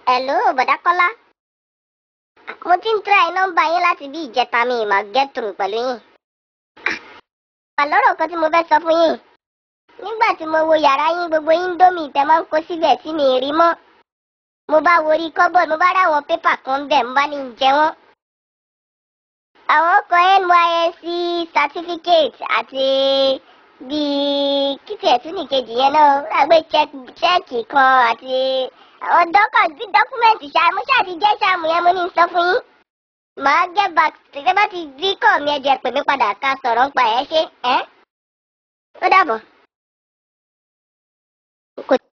Hello, bọ̀dá Kọ́lá. Mo ti ń try nọ́mbà yín láti bí ìjẹta mi ì máa get through pẹ̀lú yín. Wà lọ́rọ̀ kan tí mo fẹ́ sọ fún yín. Nígbà tí mo wo yàrá yín gbogbo Indomie tẹ máa ń kó síbẹ̀ tí mi ì rí mọ́. Mo bá wo orí cupboard mo bá ráwọn pépà kan bẹ̀ mo bá ní jẹ wọ́n. Àwọn kan NYSC certificate àti bíi kìtì ẹ̀tún nìkejì yẹn náà lágbé chẹ́ẹ̀kì kan àti àwọn dọ́kàn bí dọ́kúmẹ̀ntì ṣáà mo ṣáà ti jẹ́ ṣáàmù yẹn mo ní sọ fún yín. màá get back tẹ́tẹ́ bá ti rí kọ́ mi ẹ̀jẹ̀ pè mí padà ká sọ̀rọ̀ ń pa ẹ̀ ṣe ẹ́ ó dàbọ̀.